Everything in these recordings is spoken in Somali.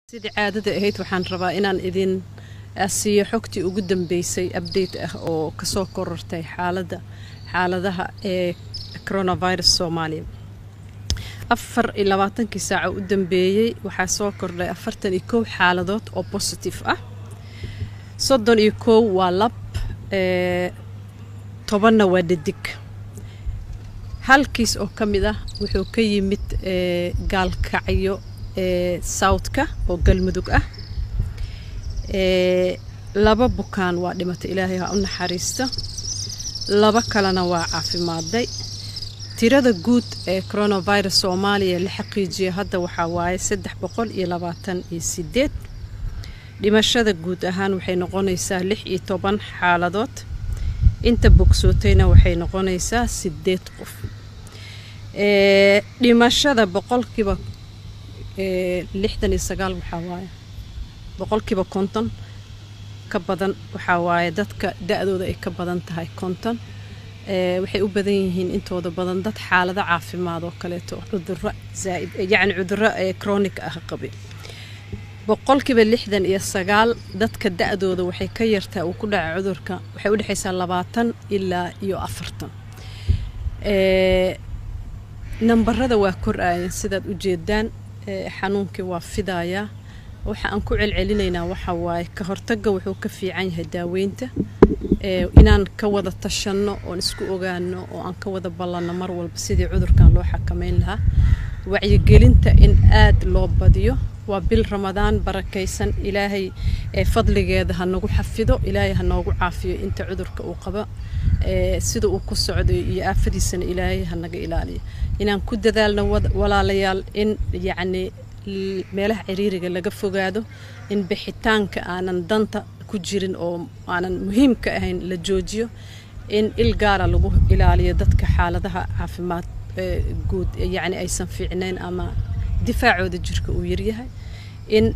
sidii caadada ahayd waxaan rabaa inaan idin siiyo xogtii ugu dambeysay update ah oo kasoo korortay xaalada xaaladaha ee coronavirus soomaaliya afar iyo labaatankii saaco u dambeeyey waxaa soo kordhay afartan iyo kow xaaladood oo positive ah soddon iyo kow waa lab tobanna waa dhadig halkiis oo ka mid ah wuxuu ka yimid gaalkacyo southka oo galmudug ah laba bukaan waa dhimatay ilaahay ha u naxariista laba kalena waa caafimaaday tirada guud ee coronavirus soomaaliya la xaqiijiya hadda waxaa waaye saddex boqol iyo labaatan iyo sideed dhimashada guud ahaan waxay noqonaysaa lix iyo toban xaaladood inta bogsootayna waxay noqonaysaa sideed qof dhimashada boqolkiiba lixdan iyo sagaal waxaa waaye boqolkiiba konton ka badan waxaa waaye dadka da-dooda ay ka badan tahay konton waxay u badan yihiin intooda badan dad xaalado caafimaad oo kaleeto cuduro zaaid yacni cuduro chronic ah qabi boqolkiiba lixdan iyo sagaal dadka da-dooda waxay ka yartaa uu ku dhaca cudurka waxay u dhexaysaa labaatan ilaa iyo afartan nambarada waa kor-ayan sidaad u jeedaan xanuunkii waa fidayaa waxa aan ku celcelinaynaa waxa waaye ka hortagga wuxuu ka fiican yahay daaweynta inaan ka wada tashanno oon isku ogaano oo aan ka wada ballanno mar walba sidii cudurkan loo xakameyn lahaa wacyigelinta in aad loo badiyo waa bil ramadaan barakaysan ilaahay fadligeeda ha nagu xafido ilaahay ha noogu caafiyo inta cudurka uu qabo sida uu ku socday iyo aafadiisana ilaahay ha naga ilaaliyo inaan ku dadaalno walaalayaal in yacni meelaha ciriiriga laga fogaado in bixitaanka aanan danta ku jirin oo aanan muhiimka ahayn la joojiyo in il gaara lagu ilaaliyo dadka xaaladaha caafimaad guud yacni aysan fiicnayn ama difaacooda jirka uu yaryahay in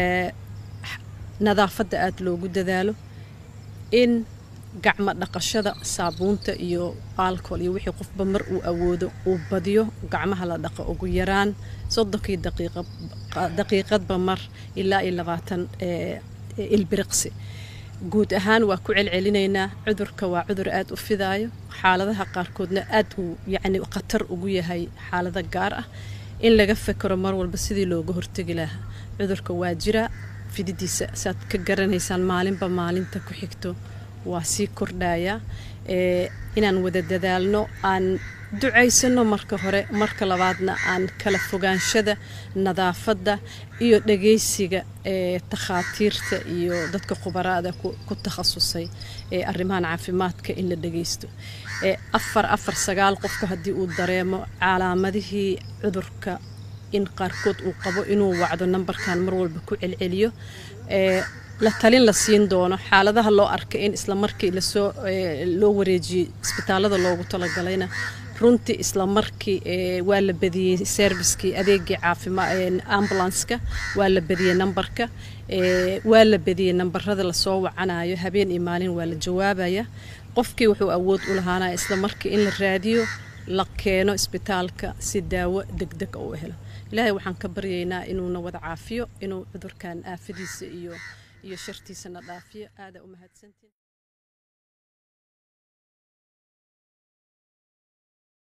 nadaafadda aada loogu dadaalo in gacmo dhaqashada saabuunta iyo alcohol iyo wixii qofba mar uu awoodo uu badiyo gacmaha la dhaqo ugu yaraan soddonkii daqiiqadba mar ilaa iyo labaatan ilbiriqsi guud ahaan waa ku celcelinaynaa cudurka waa cudur aada u fidaayo xaaladaha qaarkoodna aad uu yacni khatar ugu yahay xaalado gaar ah in laga fekero mar walba sidii looga hortegi lahaa cudurka waa jiraa fididiisa saad ka garanaysaan maalinba maalinta ku xigto waa sii kordhayaa inaan wada dadaalno aan ducaysano marka hore marka labaadna aan kala fogaanshada nadaafadda iyo dhagaysiga ee takhaatiirta iyo dadka khubaraada ku takhasusay ee arrimahan caafimaadka in la dhagaysto afar afar sagaal qofka haddii uu dareemo calaamadihii cudurka in qaarkood uu qabo inuu wacdo nambarkan mar walba ku celceliyo la talin la siin doono xaaladaha loo arkay in isla markii lasoo loo wareejiyey isbitaalada loogu talagalayna runtii isla markii waa la badiyey serviskii adeegii caafimaad ambulanska waa la badiyey nambarka waa la badiyey nambarada lasoo wacanayo habeen iyo maalin waa la jawaabaya qofkii wuxuu awood u lahaanaya isla markii in la raadiyo la keeno isbitaalka si daawo degdeg u helo ilaahay waxaan ka baryaynaa inuuna wada caafiyo inuu cudurkan aafadiisa iyo iyo shartiisana dhaafiyo aada u mahadsantiin